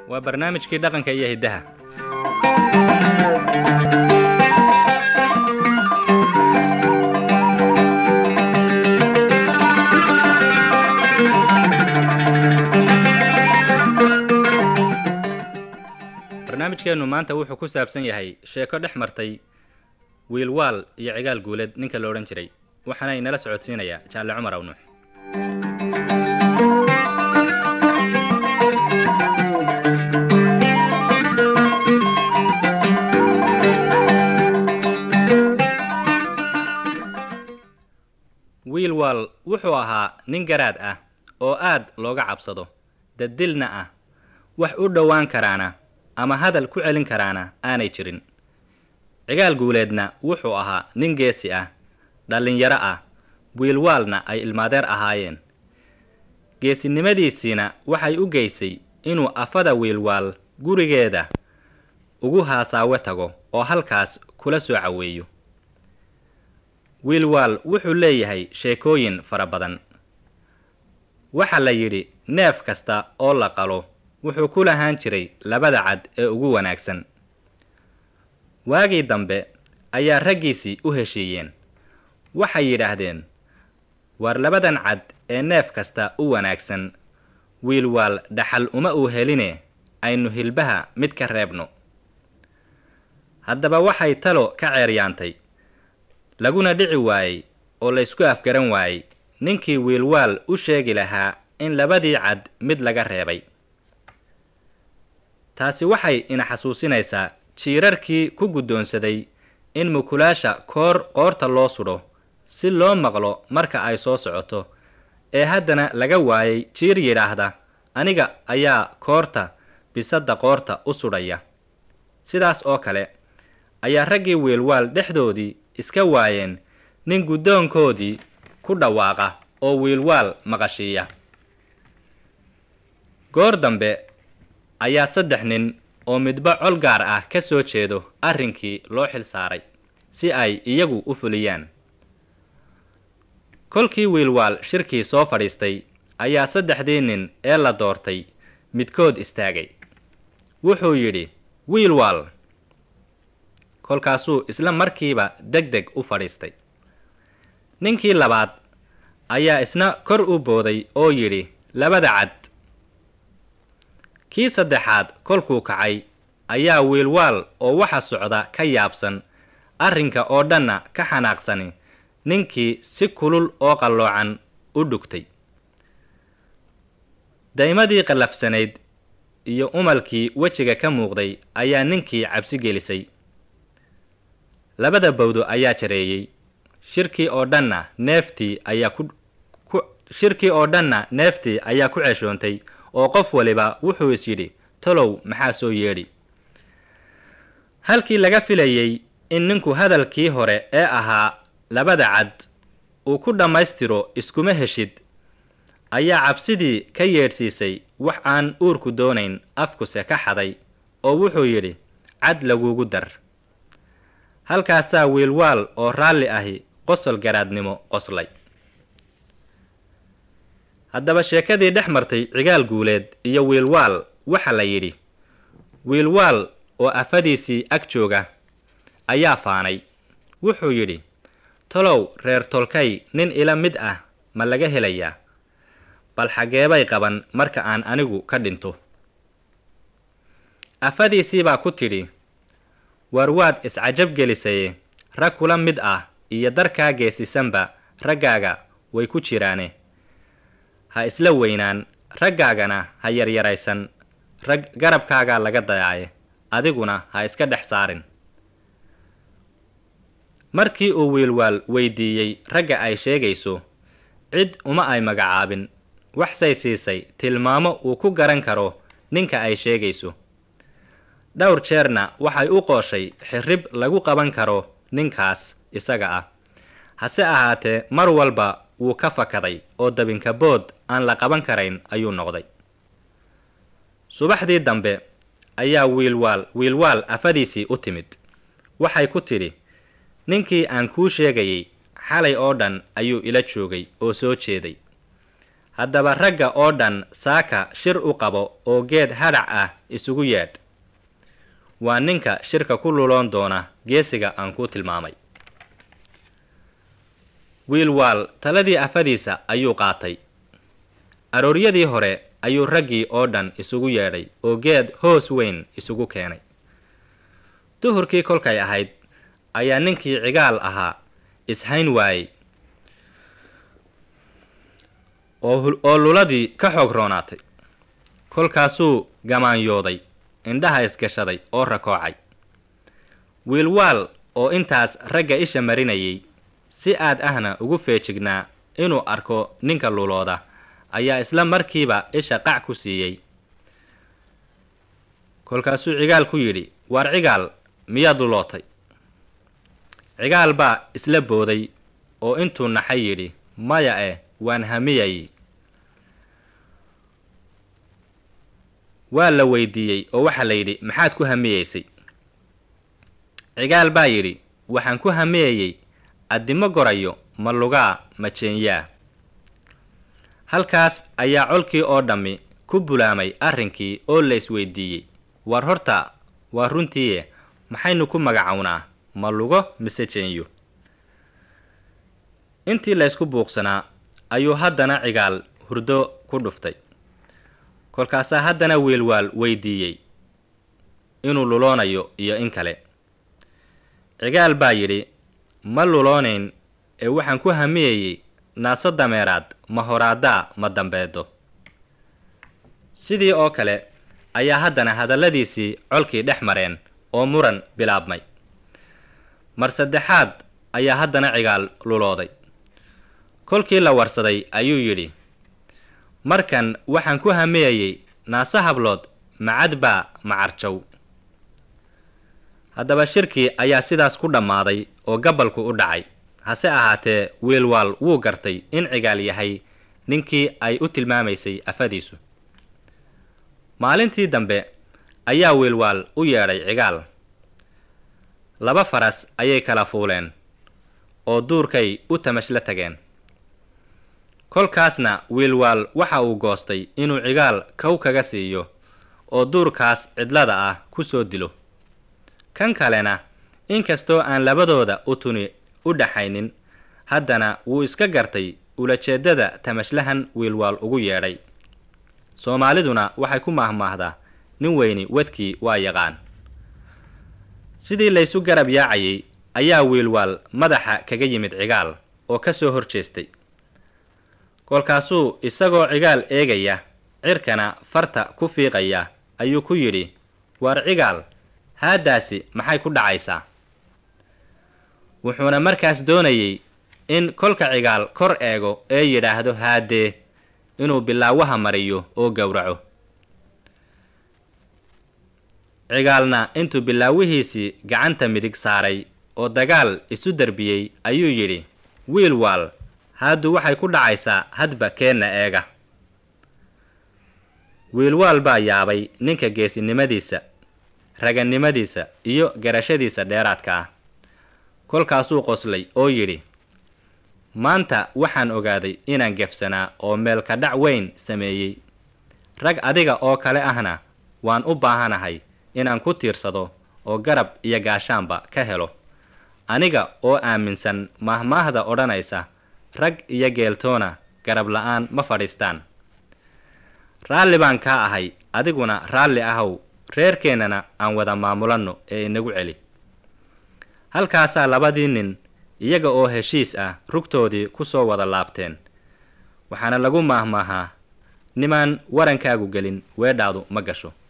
waa barnaamijkii dhaqanka iyo hiddaha barnaamijkeennu maanta wuxuu ku saabsan yahay sheeko dhex martay wiilwaal iyo cigaal guuleed ninka la odhan jiray waxaana inala socodsiinayaa jaalle cumar awnuux wiilwaal wuxuu ahaa nin garaad ah oo aad looga cabsado dadilna ah wax u dhowaan karaana ama hadal ku celin karaana aanay jirin cigaal guuleedna wuxuu ahaa nin geesi ah dhallinyaro ah wiilwaalna ay ilmaadeer ahaayeen geesinimadiisiina waxay u geysay inuu afada wiilwaal gurigeeda ugu haasaawe tago oo halkaas kula soo caweeyo wiilwaal wuxuu leeyahay sheekooyin fara badan waxaa la yidhi neef kasta oo la qalo wuxuu ku lahaan jiray labada cad ee ugu wanaagsan waagii dambe ayaa raggiisii u heshiiyeen waxay yidhaahdeen waar labadan cad ee neef kasta u wanaagsan wiilwaal dhaxal uma uu heline aynu hilbaha mid ka reebno haddaba waxay talo ka ceeryaantay laguna dhici waayey oo laysku afgaran waayey ninkii wiilwaal u sheegi lahaa in labadii cad mid laga reebay taasi waxay ina xasuusinaysaa jiirarkii ku guddoonsaday in mukulaasha koor qoorta loo sudho si loo maqlo marka ay soo socoto ee haddana laga waayay jiir yidhaahda aniga ayaa koorta bisadda qoorta u sudhaya sidaas oo kale ayaa raggii wiilwaal dhexdoodii iska waayeen nin guddoonkoodii ku dhawaaqa oo wiilwaal maqashiiya goor dambe ayaa saddex nin oo midba col gaar ah ka soo jeedo arrinkii loo xil saaray si ay iyagu u fuliyaan kolkii wiilwaal shirkii soo fadhiistay ayaa saddexdii nin ee la doortay midkood istaagay wuxuu yidhi wiilwaal kolkaasuu isla markiiba deg deg u fadhiistay ninkii labaad ayaa isna kor u booday oo yidhi labada cad kii saddexaad kolkuu kacay ayaa wiilwaal oo waxa socda ka yaabsan arrinka oo dhanna ka xanaaqsani ninkii si kulul oo qalloocan u dhugtay daymadii qallafsanayd iyo umalkii wejiga ka muuqday ayaa ninkii cabsi gelisay labada bawdo ayaa jareeyey shirkii oo dhanna neeftii ayaa ku shirkii oo dhanna neeftii ayaa ku ceshoontay oo qof waliba wuxuu is yidhi talow maxaa soo yeedhi halkii laga filayey in ninku hadalkii hore ee ahaa labada cad uu ku dhammaystiro iskuma heshid ayaa cabsidii ka yeedhsiisay wax aan uurku doonayn afkuse ka xaday oo wuxuu yidhi cad lagugu dar halkaasaa wiilwaal oo raalli ahi qosol garaadnimo qoslay haddaba sheekadii dhex martay cigaal guuleed iyo wiilwaal waxa la yidhi wiilwaal oo afadiisii ag jooga ayaa faanay wuxuu yidhi talow reer tolkay nin ila mid ah ma laga helayaa bal xageebay qaban marka aan anigu ka dhinto afadiisiibaa ku tidhi waar waad iscajab gelisaye rag kula mid ah iyo darkaa geesisanba raggaaga way ku jiraane ha isla weynaan raggaagana ha yaryaraysan rag garabkaagaa laga dayaaye adiguna ha iska dhex saarin markii uu wiilwaal weydiiyey ragga ay sheegayso cid uma ay magacaabin waxsay siisay tilmaamo uu ku garan karo ninka ay sheegayso dhowr jeerna waxay u qooshay xirrib lagu qaban karo ninkaas isaga ah hase ahaatee mar walba wuu ka fakaday oo dabinka bood aan la qaban karayn ayuu noqday subaxdii dambe ayaa wiilwaal wiilwaal afadiisii u timid waxay ku tidhi ninkii aan kuu sheegayay xalay oo dhan ayuu ila joogay oo soo jeeday haddaba ragga oo dhan saaka shir u qabo oo geed hadhac ah isugu yeedh waa ninka shirka ku luloon doona geesiga aan ku tilmaamay wiilwaal taladii afadiisa ayuu qaatay arooryadii hore ayuu raggii oo dhan isugu yeedhay oo geed hoos weyn isugu keenay duhurkii kolkay ahayd ayaa ninkii cigaal ahaa ishayn waayey oo luladii ka xoog roonaatay kolkaasuu gamaanyooday indhaha isgashaday oo rakoocay wiilwaal oo intaas ragga isha marinayay si aad ahna ugu feejignaa inuu arko ninka lulooda ayaa isla markiiba isha qac ku siiyey kolkaasuu cigaal ku yidhi waar cigaal miyaad lulootay cigaal baa isla booday oo intuu naxay yidhi maya eh waan hamiyay waa la weydiiyey oo waxaa la yidhi maxaad ku hamiyeysay cigaal baa yidhi waxaan ku hamiyayey addimo gorayo ma lugaa ma jeenyaa halkaas ayaa colkii oo dhammi ku bulaamay arrinkii oo la isweydiiyey war horta waa runtiiye maxaynu ku magacownaa ma lugo mise jeenyo intii laysku buuqsanaa ayuu haddana cigaal hurdo ku dhuftay kolkaasaa haddana wiilwaal weydiiyey inuu luloonayo iyo in kale cigaal baa yidhi ma luloonayn ee waxaan ku hamiyayey naaso dameeraad ma horaadaa ma dambeedo sidii oo kale ayaa haddana hadalladiisii colkii dhex mareen oo muran bilaabmay mar saddexaad ayaa haddana cigaal lulooday kolkii la warsaday ayuu yidhi markan waxaan ku hamiyayey naase hablood macad baa macarjow haddaba shirkii ayaa sidaas ku dhammaaday oo gabalku u dhacay hase ahaatee wiilwaal wuu gartay in cigaal yahay ninkii ay u tilmaamaysay afadiisu maalintii dambe ayaa wiilwaal u yeedhay cigaal laba faras ayay kala fuuleen oo duurkay u tamashla tageen kolkaasna wiilwaal waxa uu goostay inuu cigaal kow kaga siiyo oo duurkaas cidlada ah ku soo dilo kan kalena inkastoo aan labadooda u tuni u dhaxaynin haddana wuu iska gartay ulajeeddada tamashlahan wiilwaal ugu yeedhay soomaaliduna waxay ku maahmaahdaa nin weyni wadkii waa yaqaan sidii laysu garab yaacayay ayaa wiilwaal madaxa kaga yimid cigaal oo ka soo hor jeestay kolkaasuu isagoo cigaal eegaya cirkana farta ku fiiqaya ayuu ku yidhi waar cigaal haaddaasi maxay ku dhacaysaa wuxuuna markaas doonayey in kolka cigaal kor eego ee yidhaahdo haadee inuu bilaawaha mariyo oo gowraco cigaalna intuu bilaawihiisii gacanta midig saaray oo dagaal isu darbiyey ayuu yidhi wiil waal haaddu waxay ku dhacaysaa hadba keenna eega wiilwaal baa yaabay ninka geesinimadiisa ragannimadiisa iyo garashadiisa dheeraadka ah kolkaasuu qoslay oo yidhi maanta waxaan ogaaday inaan gefsanaa oo meelka dhac weyn sameeyey rag adiga oo kale ahna waan u baahanahay inaan ku tiirsado oo garab iyo gaashaanba ka helo aniga oo aaminsan maahmaahda odhanaysa rag iyo geeltoona garab la-aan ma fadhiistaan raalli baan kaa ahay adiguna raalli ahow reerkeennana aan wada maamulanno ee inagu celi halkaasaa labadii nin iyaga oo heshiis ah rugtoodii ku soo wada laabteen waxaana lagu maahmaahaa nimaan warankaagu gelin weedhaadu ma gasho